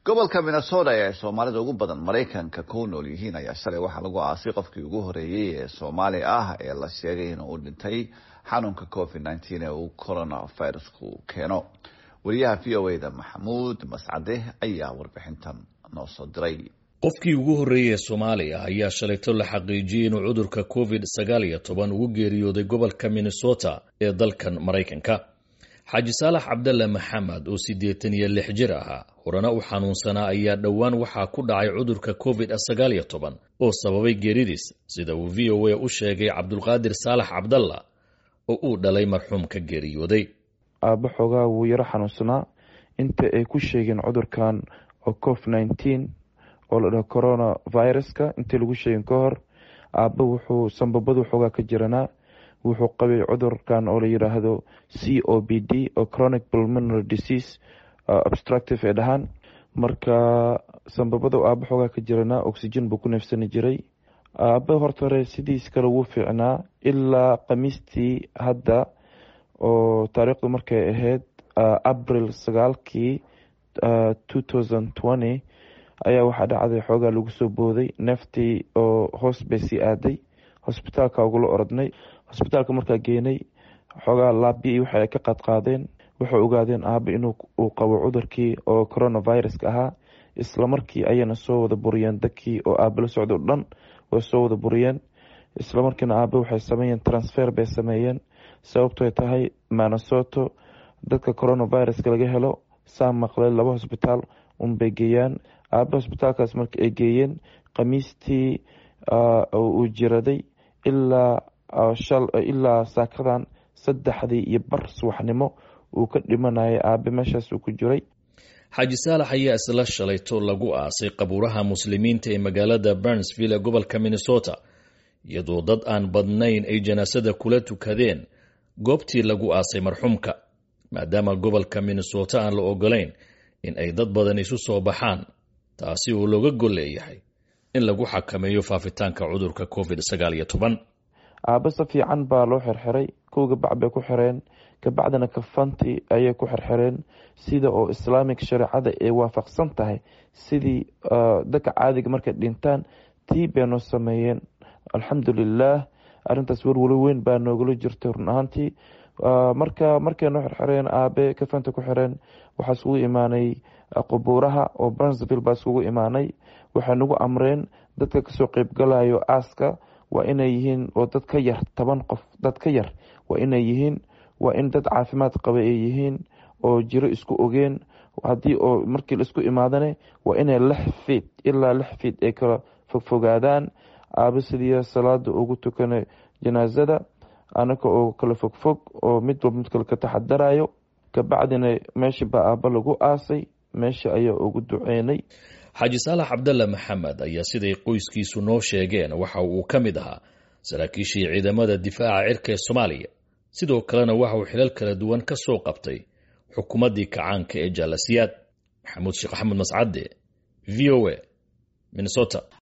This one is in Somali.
gobolka minnesota ee soomaalida ugu badan maraykanka ku nool yihiin ayaa shalay waxaa lagu aasay qofkii ugu horeeyey ee soomaali ah ee la sheegay in uu dhintay xanuunka covid nneteen ee uu coronavirusku keeno wariyaha v o eda maxamuud mascade ayaa warbixintan noo soo diray qofkii ugu horreeyey ee soomaaliya ayaa shalayto la xaqiijiyey inuu cudurka covid sagaal iyo toban ugu geeriyooday gobolka minnesota ee dalkan maraykanka xaaji saalax cabdalle maxamed oo siddeetan iyo lix jir ahaa horena u xanuunsanaa ayaa dhowaan waxaa ku dhacay cudurka covid sagaal iyo toban oo sababay geeridiis sida uu v o a u sheegay cabdulqaadir saalax cabdalla oo uu dhalay marxuumka geeriyooday aabba xoogaa wuu yaro xanuunsanaa inta ay ku sheegeen cudurkan oo covid nineteen oo la dhaho corona viruska intii lagu sheegin ka hor aabba wuxuu sambabadu xoogaa ka jiranaa wuxuu qabay cudurkan oo la yidhaahdo c o b d oo chronic pulmonary disease obstructive ee dhahaan marka sambabada aabba xoogaa ka jiranaa oxygen buu ku neefsani jiray aabba horta hore sidiis kale wuu fiicnaa ilaa khamiistii hadda oo taariikhdu markay ahayd abril sagaalkii two thousand twenty ayaa waxaa dhacday xoogaa lagu soo booday neeftii oo hoos bay sii aaday hosbitaalka ugula orodnay hosbitaalka markaa geenay xoogaa laabi waxa ay ka qaadqaadeen waxay ogaadeen aaba inuu uu qabo cudurkii oo coronaviruska ahaa islamarkii ayayna soo wada buriyeen dadkii oo aaba la socda o dhan way soo wada buriyeen islamarkiina aaba waxay sameeyeen transfer bay sameeyeen sababtoy tahay manasoto dadka coronaviruska laga helo saa maqlay laba hosbitaal unbay geeyaan aaba hosbitaalkaas marka ay geeyeen khamiistii uu jiraday ilaa ilaa saakadan saddexdii iyo bar subaxnimo uu ka dhimanayay aabe meeshaas uu ku jiray xaaji saalax ayaa isla shalayto lagu aasay qabuuraha muslimiinta ee magaalada burnsville ee gobolka minnesota iyadoo dad aan badnayn ay janaasada kula tukadeen goobtii lagu aasay marxuumka maadaama gobolka minnesota aan la ogolayn in ay dad badan isu soo baxaan taasi oo looga gol leeyahay in lagu xakameeyo faafitaanka cudurka covid sagaal iyo toban aaba si fiican baa loo xirxiray kow gabac bay ku xireen kabacdina kafanti ayay ku xirxireen sida oo islaamic shareecada ay waafaqsan tahay sidii dadka caadiga markay dhintaan tii bay noo sameeyeen alxamdulilah arintaas welwalo weyn baa noogala jirtay run ahaantii marka markay noo xirxireen aabe kafanta ku xireen waxaa iskugu imaanay qubuuraha oo brunsville baa iskugu imaanay waxay nagu amreen dadka kasoo qeybgalayo aaska waa inay yihiin oo dad ka yar toban qof dad ka yar waa inay yihiin waa in dad caafimaad qaba ay yihiin oo jiro isku ogeen haddii oo markii laisku imaadane waa inay lix fiid ilaa lix fiid ay kala fogfogaadaan aaba sidii salaada ugu tukana janaasada anaka oo kala fogfog oo mid walba mid kale ka taxadarayo kabacdina meeshii baa aaba lagu aasay meesha ayaa ugu duceynay xaaji saalax cabdalle maxamed ayaa siday qoyskiisu noo sheegeen waxa uu ka mid ahaa saraakiishii ciidamada difaaca cirka ee soomaaliya sidoo kalena waxa uu xilal kala duwan ka soo qabtay xukuumaddii kacaanka ee jaalasiyaad maxamuud sheekh axmed mascade v o a minnesota